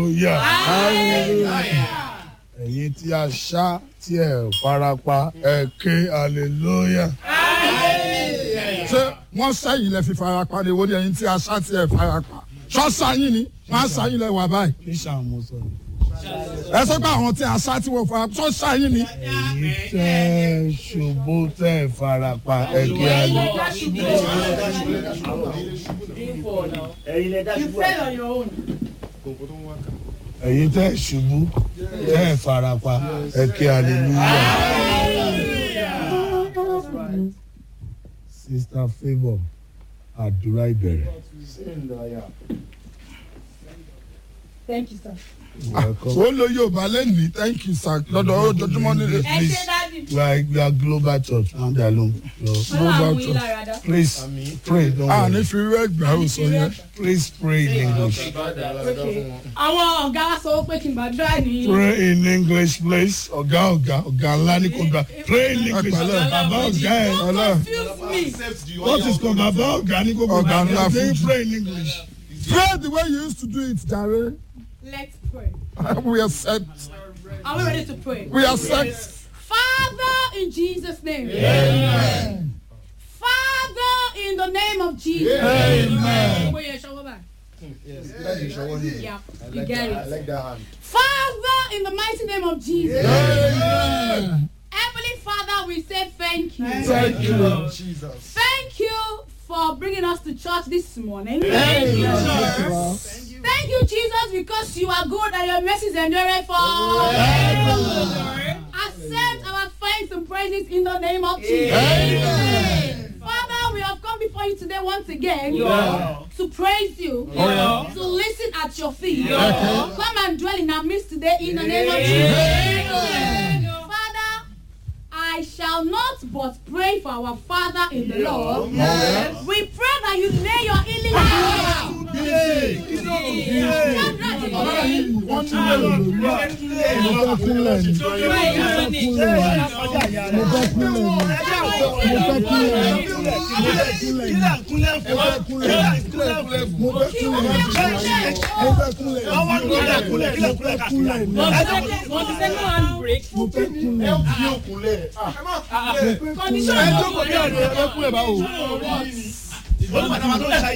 ẹ̀yin tí a ṣá tí ẹ̀ farapa ẹ̀ ké hallelujah. ṣé wọ́n sẹ́yìn lẹ fi farapa ni wo ni ẹ̀yin tí a ṣá tí ẹ̀ farapa ṣọ́ọ̀ṣà yín ni wọ́n á ṣá yín lẹ wà báyìí. kí sàmú sọ. ẹ sọ pé àwọn tí a ṣá tí wọ́n farapa ṣọ́ọ̀ṣà yín ni. èyí tẹ́ ṣubú tẹ́ farapa ẹ̀ ké hallelujah. ẹ̀yin lẹ dá You ṣubú fell on your own. ẹ̀yin tẹ́ ṣubú tẹ́ farapa ẹ̀ ké hallelujah. Sister Favour àdúrà ìbẹ̀rẹ̀. Thank you, sir. ó lo yorùbá lẹ́nìí thank you sir lọ́dọ̀ ojoojúmọ́ nílé Ẹ ṣe please dáàdì. we are we are global church wọ́n dà ló Ọlọ́run global mú yín church lára dá. please pray don't a worry ní fi rẹ́ gbà ó sọ yẹn. please pray in english Okay. Àwọn ọ̀gá wa sọ pé kí n gbàdúrà ní. pray in english please ọ̀gá ọ̀gá ọ̀gá ńlá ní kò gbà pray in english Ẹ̀pẹ̀lẹ́. bàbá ọ̀gá ẹ̀ Don't confuse me. what is called bàbá ọ̀gá ní kò gbà Ọ̀gá ńlá Say Fuji. pray in english pray the way you used to do it jare Let's pray. we accept Are we ready to pray? we accept. Father, in Jesus' name. Amen. Father, in the name of Jesus. Amen. Wait, yeah, show her back. Yeah, you get it. Father, in the mighty name of Jesus. Heavenly Father, we say thank you. Thank you, Lord. Thank you for bringing us to church this morning. Thank you, Thank you, Jesus, because you are good and your mercies endure forever. Accept our thanks and praises in the name of Jesus. Father, we have come before you today once again to praise you, to listen at your feet. Come and dwell in our midst today in the name of Jesus. Father, I shall not but pray for our Father in the Lord. We pray that you lay your healing hands. ọ̀rẹ́ yìí wọ́n ní lè lò lórí à mo fẹ́ kúnlẹ̀ ni mo fẹ́ kúnlẹ̀ ni mo fẹ́ kúnlẹ̀ ni mo fẹ́ kúnlẹ̀ ni mo fẹ́ kúnlẹ̀ ni mo fẹ́ kúnlẹ̀ ni mo fẹ́ kúnlẹ̀ ni mo fẹ́ kúnlẹ̀ ni mo fẹ́ kúnlẹ̀ ni Want to say no handbrake? mo fẹ́ kúnlẹ̀ ni. Condition. ẹ jókòó bí ọ̀dọ́ ẹ kúnlẹ̀ báwo. olùbàdàn wa tó lẹ́sà